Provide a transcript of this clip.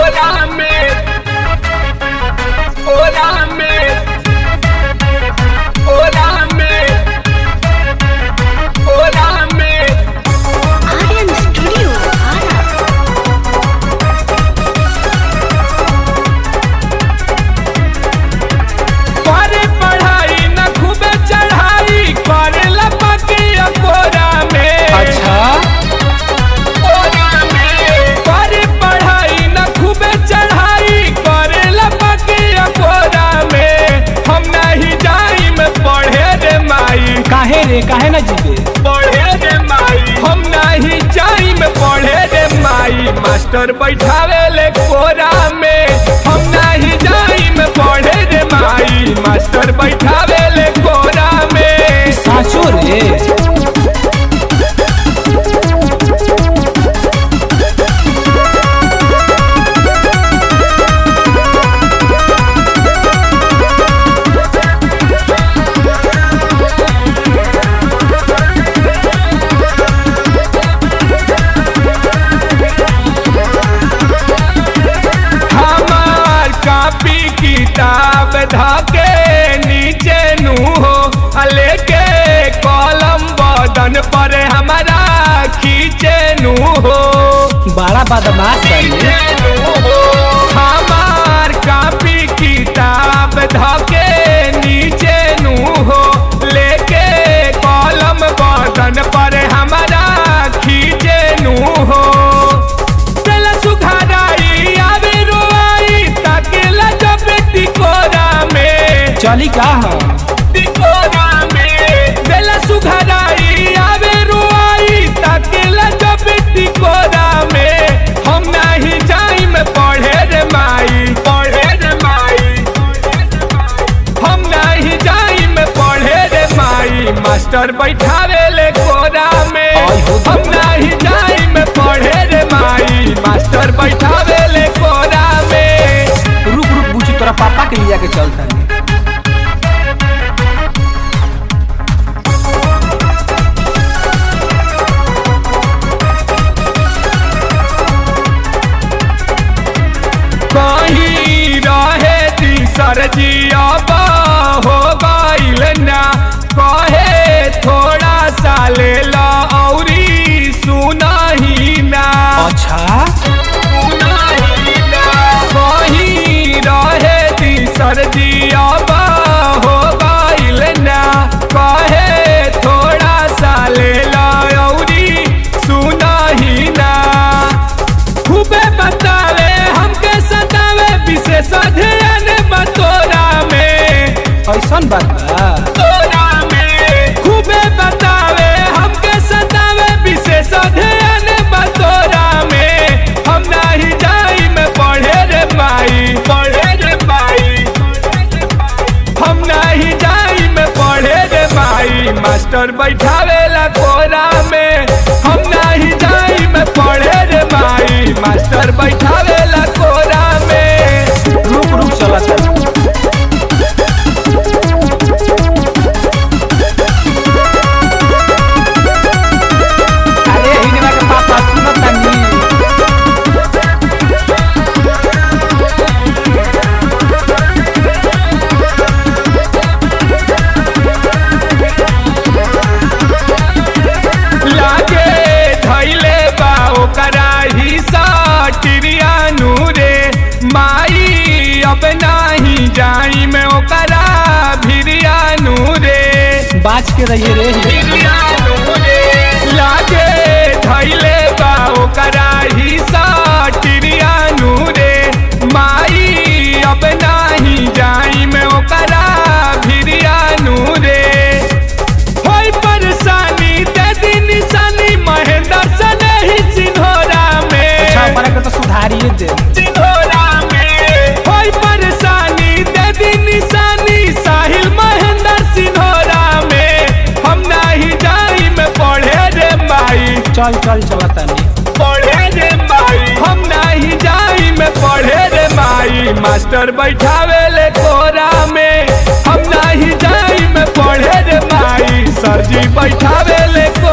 Hola, Med. Hola, Med. Hola, Med. Hola, Med. Aryan Studio, Ara. करे पढ़ाई न खूबे चढ़ाई करे लपके कोरा में अच्छा कोरा में करे पढ़ाई न खूबे चढ़ाई करे लपके कोरा में हम नहीं जाई में पढ़े रे माई काहे रे काहे ना जीबे पढ़े रे माई हम नहीं जाई में पढ़े रे माई मास्टर बैठावे ले कोरा में हम नहीं जाई में पढ़े रे माई मास्टर बैठावे ले कोरा में साचो रे हमार कापी किताब धके नीचे नू हो आ लेके कलम बदन पर हमारा खींचे नू हो बड़ा बदमाश बने हमार कापी किताब धके नीचे नू हो लेके कलम बदन पर हमारा खींचे नू हो चला सुघाराई आवे रोआई ताकेला जब टिकोरा में चली का हम टिकोरा में बेला सुघाराई आवे रोआई ताकेला जब टिकोरा में हम नहीं जाई में पढ़े रे माई पढ़े रे माई हम नहीं जाई में पढ़े रे माई मास्टर बैठावे ले कोरा में आई हो हम नहीं जाई में पढ़े रे माई मास्टर बैठावे ले कोरा में रुक रुक बुझी तोरा पापा के लिया के चलता है कहीं रहे तीसर जियाबा हो गईल ना कहे थोड़ा सा ले ला औरी सुनाही ना अच्छा सुनाही ना कहीं रहे तीसर जियाबा हो गईल ना कहे थोड़ा सा ले ला औरी सुनाही ना खूबे बतावे हमके सतावे विशेष अध्ययन बतोरा में ऐसन बात बा तोरा में खूबे बतावे हमके सतावे विशेष अध्ययन बतोरा में हम नहीं जाई में पढ़े रे माई पढ़े रे माई हम नहीं जाई में पढ़े रे माई मास्टर बैठावे ला कोरा में हम नहीं जाई में पढ़े रे माई मास्टर बैठावे ला कोरा में रुक रुक चलत है अरे हिनवा के पापा सुनत तनी लागे धैले बा ओकरा ही सटिरिया नूरे माई अब नाही जाई में ओकरा भिरिया नूरे बाज के रहिए रे भिरिया नूरे लागे धैले बा ओकरा ही सटिरिया नूरे माई अब नाही जाई में ओकरा भिरिया नूरे होई परेशानी दे दी निशानी महेंद्र सने ही सिंघोरा अच्छा में बड़ा के तो सुधारिए दे सिंघोरा में होई परेशानी दे दी निशानी साहिल महेंद्र सिंघोरा में हम नहीं जाई में पढ़े रे माई चल चल चलत तनी पढ़े रे माई हम नहीं जाई में पढ़े रे माई मास्टर बैठावे ले कोरा में हम नहीं जाई में पढ़े रे माई सरजी बैठावे ले कोरा